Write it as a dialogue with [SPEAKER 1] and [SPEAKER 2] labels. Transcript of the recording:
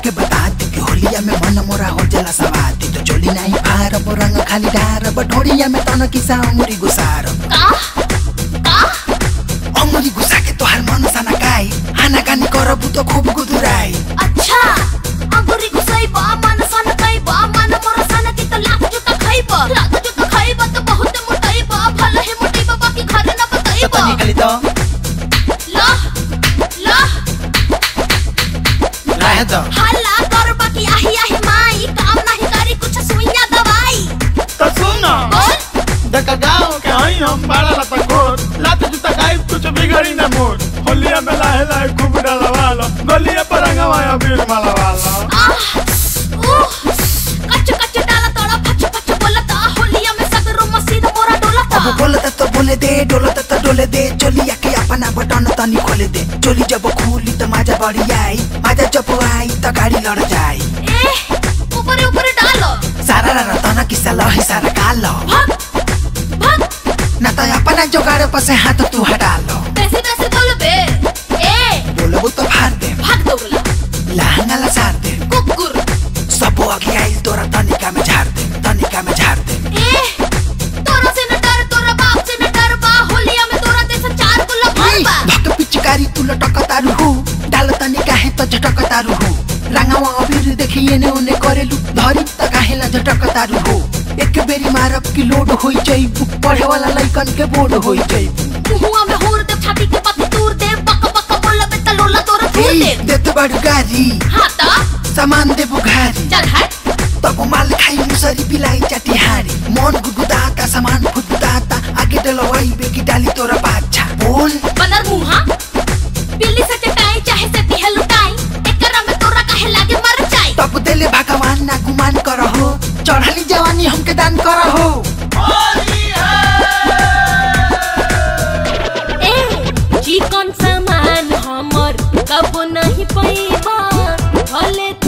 [SPEAKER 1] के बता दी कि होलिया में मन मोरा हो जला सवाती तो चोली नहीं फार रंग खाली डार बठोड़िया में तन किसा अमुरी गुसार
[SPEAKER 2] का का
[SPEAKER 1] अमुरी गुसा के तोहार मन साना काई हाना कानी करबु तो खूब गुदुराई
[SPEAKER 2] अच्छा अंगुरी घुसाई बा मन सन कई बा मन मोर सन की तो लाख जुता खाई बा लाख जुता खाई बा तो बहुत मोटाई बा भले ही मोटी बा बाकी घर न बताई
[SPEAKER 1] तो
[SPEAKER 2] बा
[SPEAKER 1] निकली तो
[SPEAKER 2] ला ला
[SPEAKER 1] रह दो
[SPEAKER 2] हल्ला कर बाकी आही आही माई काम नहीं करी कुछ सुइया दवाई
[SPEAKER 3] तो सुनो
[SPEAKER 2] बोल
[SPEAKER 3] देखा गाँव के हई हम बाड़ा लता कोर लात जूता गाय कुछ बिगड़ी न मोर होलिया में लाहे लाहे खूब डलवा लो गलिया पर रंगवाया बीर मालवा लो
[SPEAKER 2] आह उह कच कच डाला तोड़ा फच फच बोलता होलिया में सगरो मसीद मोरा डोलता
[SPEAKER 1] अब बोलता तो बोले दे डोलता तो डोले दे चोलिया के अपना बटन तनी खोले दे चोली जब खुली तो मजा बढ़ी आई मजा जब आई तो गाड़ी लड़ जाई
[SPEAKER 2] ए ऊपर ऊपर डालो
[SPEAKER 1] सारा रा तना किसा लही सारा कालो
[SPEAKER 2] भाग भाग
[SPEAKER 1] ना तो अपना जोगाड़ पर से हाथ तू हटा लो
[SPEAKER 2] कैसे कैसे बोल बे ए
[SPEAKER 1] बोलबो तो फाड़ दे
[SPEAKER 2] भाग दो बोला
[SPEAKER 1] लहंगा ला सार दे
[SPEAKER 2] कुकुर
[SPEAKER 1] सब आगे आई तोरा तनिका में झाड़ दे तनिका में झाड़ दे
[SPEAKER 2] ए तोरा से न डर तोरा बाप से न डर बा होलिया में तोरा जैसा चार गुल्ला भर बा
[SPEAKER 1] धक पिचकारी तू लटक तारू हु डाल तनिका है तो झटक तारू हु रंगावा अबीर देखिए ने उने करेलु धरी त काहेला झटक तारू हु एक बेरी मारब की लोड होई जाइबू पढ़े वाला लइकन के बोर्ड होई जाइबू
[SPEAKER 2] मुहुआ में होर दे छाती के पत्ती तूर दे बक बक बोल बे त लोला तोरा तूर दे
[SPEAKER 1] देत बड़ गारी
[SPEAKER 2] हाँ ता
[SPEAKER 1] सामान दे बुघारी
[SPEAKER 2] चल हट
[SPEAKER 1] तब माल खाई मुसरी बिलाई चटिहारी मन गुदगुदाता सामान फुदगुदाता आगे डलवाई बेगी डाली तोरा बाछा बोल
[SPEAKER 2] बनर मुहा बिल्ली से चटाई चाहे से दिहे लुटाई एकरा में तोरा काहे लागे मर जाई
[SPEAKER 1] तब देले भगवान ना गुमान करहो चढ़ली जवानी हमके दान करहो
[SPEAKER 2] ए चिकन सामान हमर कबो नहीं पैबा भले